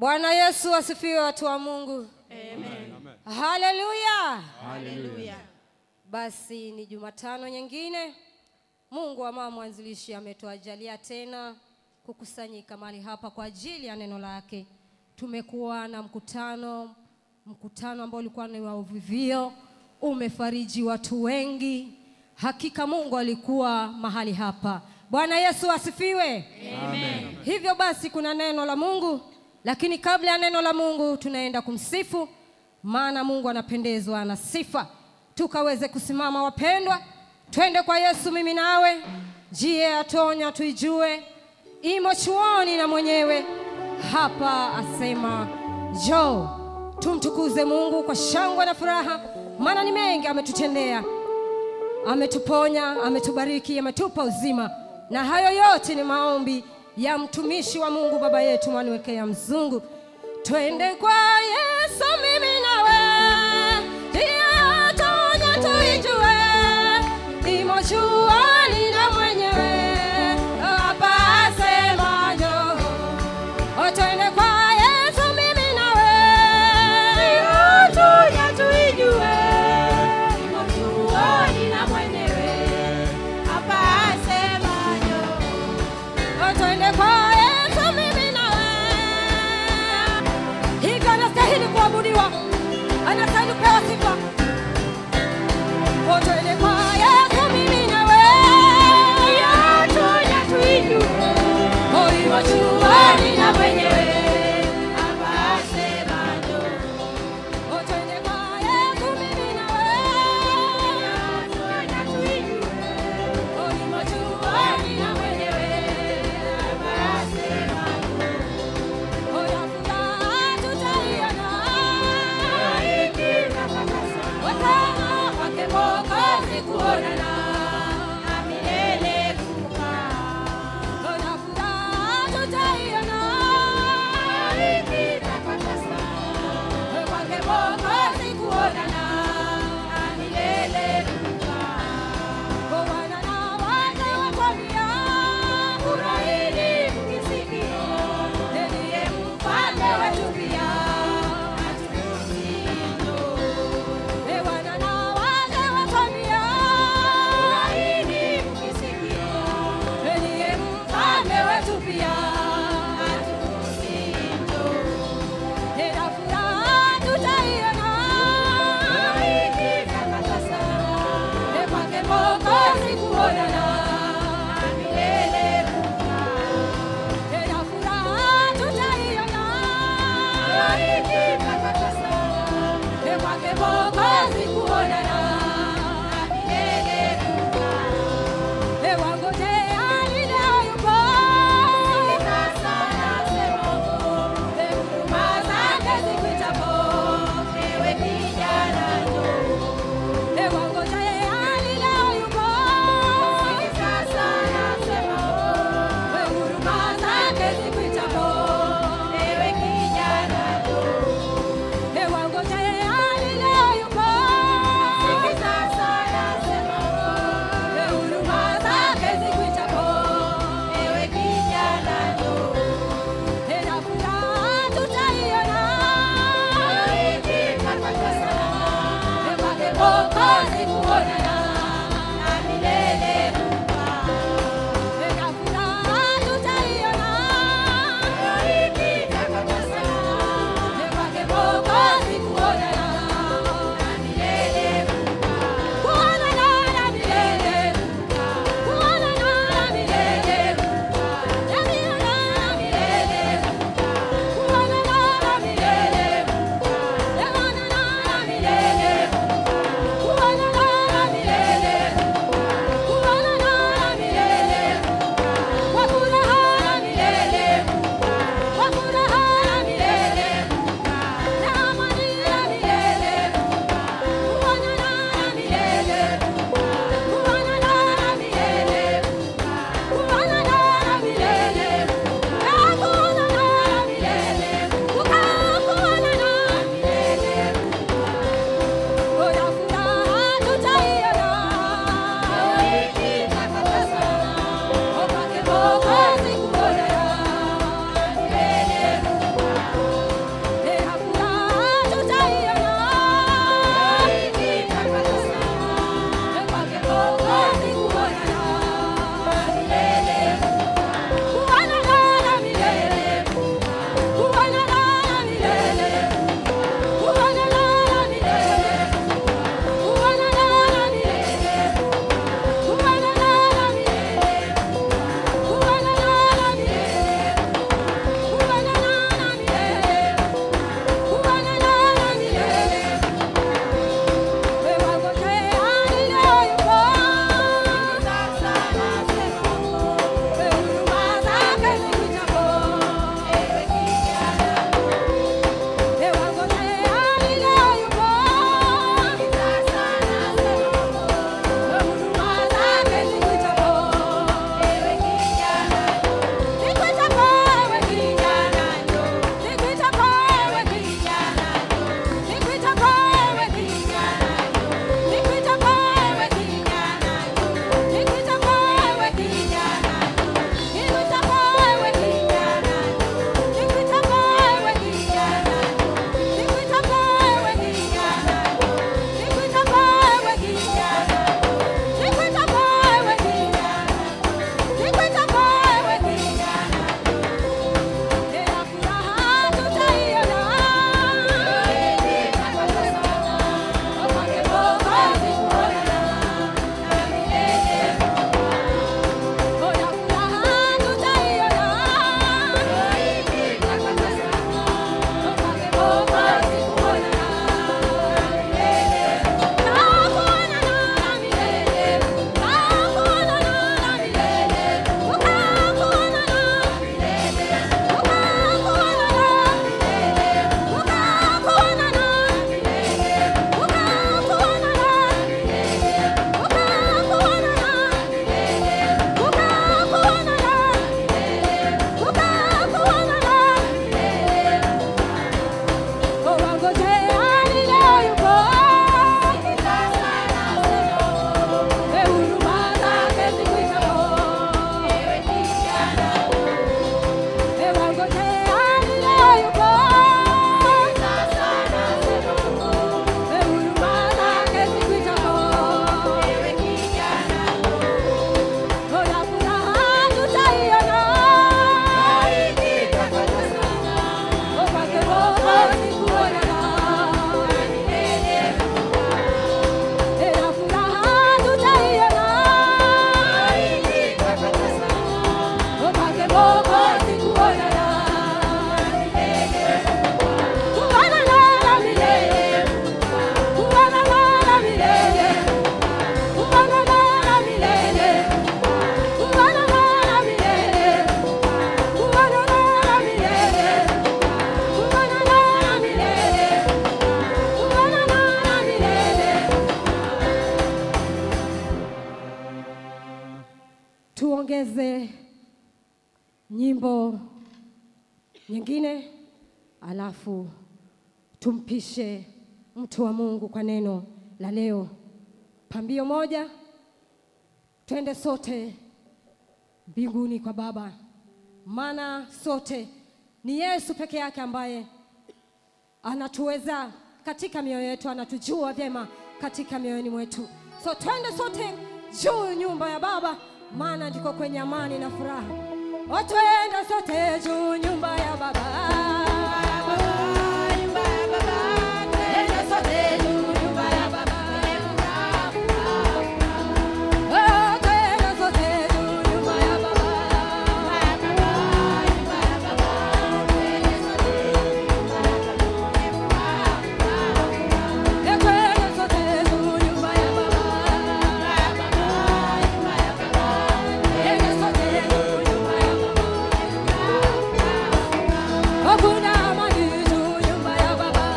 Bwana Yesu asifiwe, watu wa Mungu. Haleluya. Haleluya. Basi ni Jumatano nyingine, Mungu wa mama mwanzilishi ametuajalia tena kukusanyika mahali hapa kwa ajili ya neno lake. Tumekuwa na mkutano, mkutano ambao ulikuwa ni wa uvivio, umefariji watu wengi. Hakika Mungu alikuwa mahali hapa. Bwana Yesu asifiwe. Amen. Hivyo basi kuna neno la Mungu, lakini kabla ya neno la Mungu tunaenda kumsifu, maana Mungu anapendezwa na sifa. Tukaweze kusimama wapendwa, twende kwa Yesu, mimi nawe. Jie atonya tuijue, imo chuoni na mwenyewe hapa asema njoo. Tumtukuze Mungu kwa shangwe na furaha, maana ni mengi ametutendea ametuponya, ametubariki, ametupa uzima, na hayo yote ni maombi ya mtumishi wa Mungu baba yetu Mwanwekea Mzungu. Twende kwa Yesu, mimi nawe, ndiye atonya tuijue, imo juani na mwenyewe hapa asema njoo. O, twende kwa Yesu, mimi nawe, Atonya tuijue, imo chuoni na mwenyewe, hapa asema njoo. O, twende kwa Yesu, mimi nawe. Hivyo anastahili kuabudiwa, anastahili kupewa sifa. O, twende kwa Yesu, mimi nawe. Atonya tuijue, O, imo chuoni na mwenyewe. hapa asema njoo. O, twende kwa Yesu, mimi nawe. Atonya tuijue, O, imo chuoni na mwenyewe. hapa asema njoo. O, ya furaha tutaiona. Ikifika sasa, Wasema kwake Mwokozi kuonana. na milele kukaa. Ona furaha tutaiona. Ikifika sasa, Kwake Mwokozi kuonana. na milele kukaa. Bwana na wake wakwambia, Furahini mkisikia, ndiye mfalme wetu pia. E, Bwana na wake wakwambia, furahini mkisikia, ndiye mfalme wetu pia. Tena furaha tutaiona. ikifika sasa, E, kwake Mwokozi kuonana. na milele kukaa. Tena furaha tutaiona. Ikifika sasa, E, kwake Mwokozi kuonana. na milele kukaa. E, wangojea leo yupo. Sasa nasema, E, huruma zake zipitapo. ewe kijana njoo. E, wangojea leo yupo. tuongeze nyimbo nyingine, alafu tumpishe mtu wa Mungu kwa neno la leo. Pambio moja, twende sote mbinguni kwa Baba, maana sote ni Yesu peke yake ambaye anatuweza katika mioyo yetu, anatujua vyema katika mioyoni mwetu. So twende sote juu nyumba ya Baba, maana ndiko kwenye amani na furaha. O, twende sote juu nyumba ya Baba. Twende sote juu nyumba ya Baba. O, twende sote juu nyumba ya Baba. E, twende sote juu nyumba ya Baba. Twende sote juu nyumba ya Baba. O, kuna amani juu nyumba ya Baba.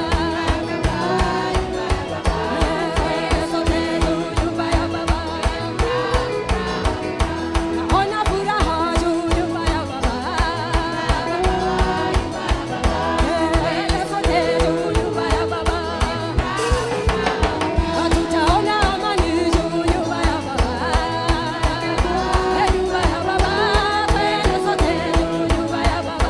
Twende sote juu nyumba ya Baba. Naona furaha juu nyumba ya Baba. Twende sote juu nyumba ya Baba. Tutaona amani juu nyumba ya Baba. Eh, nyumba ya Baba. Twende sote juu nyumba ya Baba.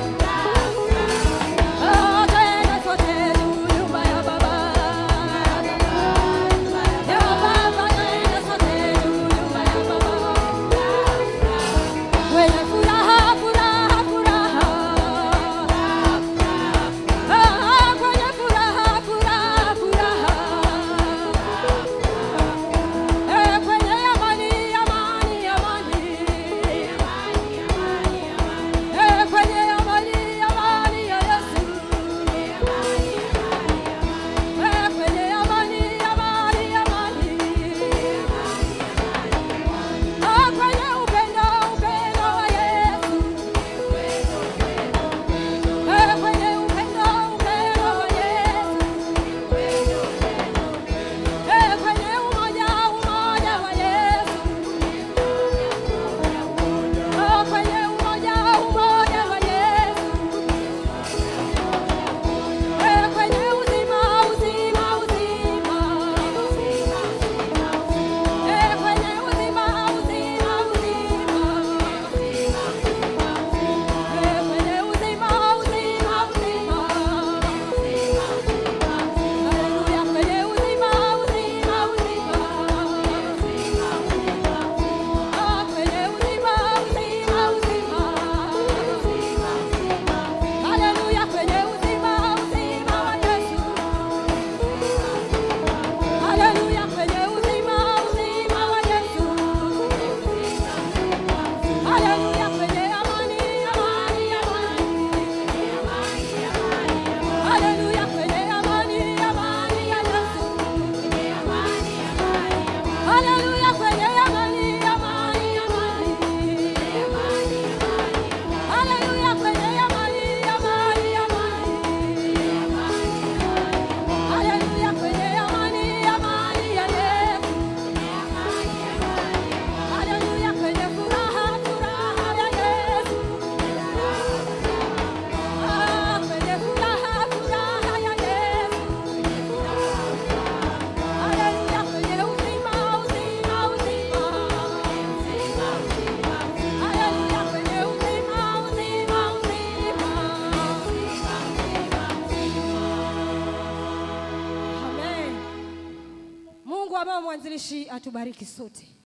Oh, twende sote juu nyumba ya Baba. Ya Baba, twende sote juu nyumba ya Baba. Wenye furaha, furaha, furaha. Ah, kwenye furaha, furaha, furaha. Eh, kwenye amani, amani, amani. Eh, kwenye amani, amani ya Yesu. Eh, kwenye amani, amani, amani. Ah, kwenye upendo, upendo wa Yesu. Eh, kwenye upendo, upendo wa Yesu. Eh, kwenye umoja, umoja wa Yesu. Oh, kwenye umoja, umoja wa Yesu. Eh, kwenye uzima, uzima, uzima. Eh, kwenye uzima, uzima, uzima. Eh, kwenye uzima, uzima, uzima. Haleluya, kwenye uzima, uzima, uzima. Ah, kwenye uzima, uzima, uzima. Haleluya, kwenye uzima, uzima wa Yesu. Haleluya, kwenye uzima, uzima wa Yesu. Haleluya, kwenye amani, amani, amani. Haleluya, kwenye amani, amani ya Yesu. Haleluya, kwenye amani, amani, amani. Haleluya, kwenye amani, amani, amani. Haleluya, kwenye amani, amani ya Yesu. Haleluya, kwenye furaha, furaha ya Yesu. Ah, kwenye furaha, furaha ya Yesu. Haleluya, kwenye uzima, uzima, uzima. Haleluya, kwenye uzima, uzima, uzima. Amen. Mungu ambaye mwanzilishi atubariki sote.